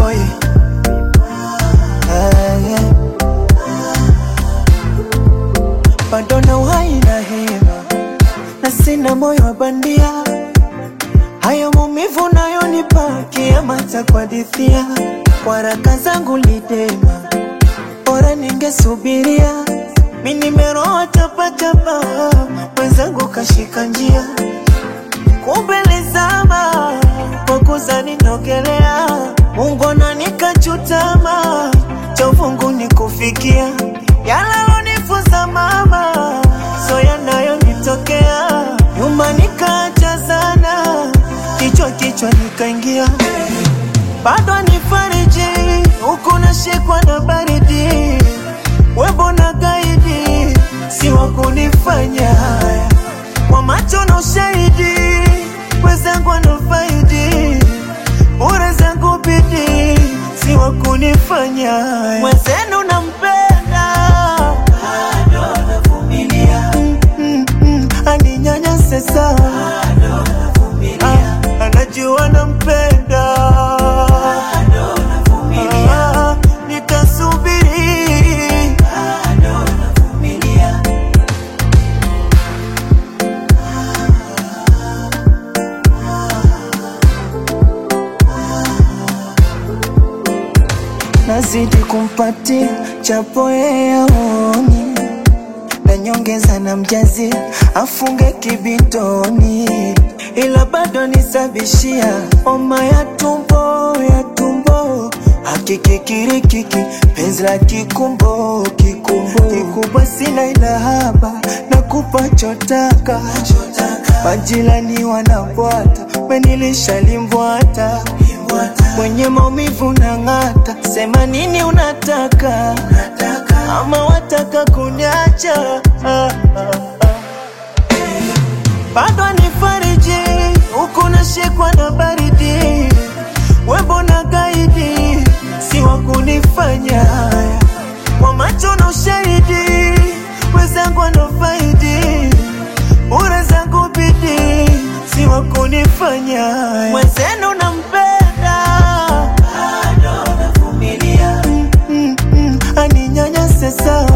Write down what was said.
boy. Ah, yeah. Bado na uhai na hema na sina moyo wa bandia, hayo maumivu nayonipa kiama cha kuhadithia. Waraka zangu lidema, bora ningesubiria. Mi nimeroa tapatapa, mwenzangu kashika njia, kumbe lizama kwa kuzani nogelea. Mungu ananikachutama, cha uvungu ni kufikia yalalonifuza mama, so yanayonitokea nyuma nikaacha sana, kichwa kichwa nikaingia bado nifariji huku nashikwa na baridi, webo na gaidi si wa kunifanya haya kwa macho na ushahidi, wenzangu anafaidi bure zangu bidi si wa kunifanya haya mwenzenu nampenda bado navumilia mm, mm, mm, aninyanyase sawa Ah, anajua nampenda Ah, nitasubiri nazidi kumpatia chapo yeye aoni na nyongeza na mjazi afunge kibitoni, ila bado nisabishia homa ya tumbo ya tumbo hakikikirikiki penzi la kikumbo kikumbo kikubwa sina ila haba na kupa chotaka majirani wanabwata menilisha limbwata mwenye maumivu na ng'ata sema nini unataka ama wataka kunyacha ah, ah, ah. bado nifariji huku nashikwa na baridi webo na gaidi si wa kunifanya haya kwa macho na ushahidi wenzangu anafaidi bure zangu bidi si wa kunifanya haya mwenzenu nampenda bado navumilia mm, mm, mm, aninyanyase sawa